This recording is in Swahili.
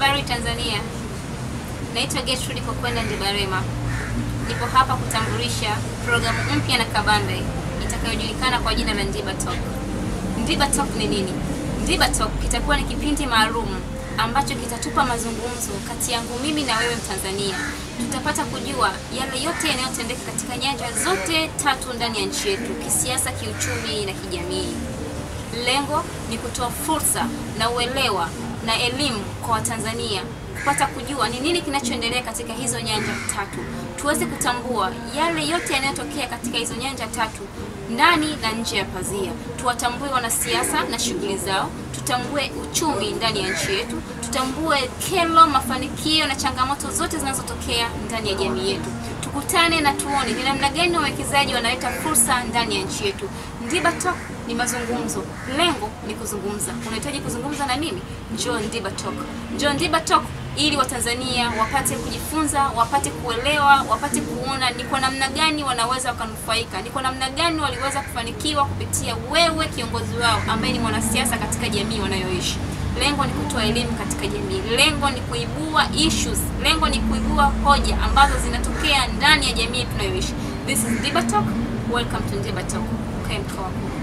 Habari Tanzania, naitwa Gertrude Kokwenda Ndibarema. Nipo hapa kutambulisha programu mpya na kabambe itakayojulikana kwa jina la Ndiba Talk. Ndiba Talk ni nini? Ndiba Talk kitakuwa ni kipindi maalum ambacho kitatupa mazungumzo kati yangu mimi na wewe Mtanzania. Tutapata kujua yale yote yanayotendeka katika nyanja zote tatu ndani ya nchi yetu, kisiasa, kiuchumi na kijamii. Lengo ni kutoa fursa na uelewa na elimu kwa Watanzania kupata kujua ni nini kinachoendelea katika hizo nyanja tatu, tuweze kutambua yale yote yanayotokea katika hizo nyanja tatu ndani na nje ya pazia. Tuwatambue wanasiasa na shughuli zao, tutambue uchumi ndani ya nchi yetu, tutambue kero, mafanikio na changamoto zote zinazotokea ndani ya jamii yetu. Tukutane na tuone ni namna gani wawekezaji wanaleta fursa ndani ya nchi yetu. Ndiba Talk ni mazungumzo, lengo ni kuzungumza. Unahitaji kuzungumza na mimi? Njoo Ndiba Talk, njoo Ndiba Talk ili Watanzania wapate kujifunza, wapate kuelewa, wapate kuona ni kwa namna gani wanaweza wakanufaika, ni kwa namna gani waliweza kufanikiwa kupitia wewe kiongozi wao ambaye ni mwanasiasa katika jamii wanayoishi. Lengo ni kutoa elimu katika jamii, lengo ni kuibua issues, lengo ni kuibua hoja ambazo zinatokea ndani ya jamii tunayoishi. This is Ndiba Talk. Welcome to Ndiba Talk. Ukae mkao wako.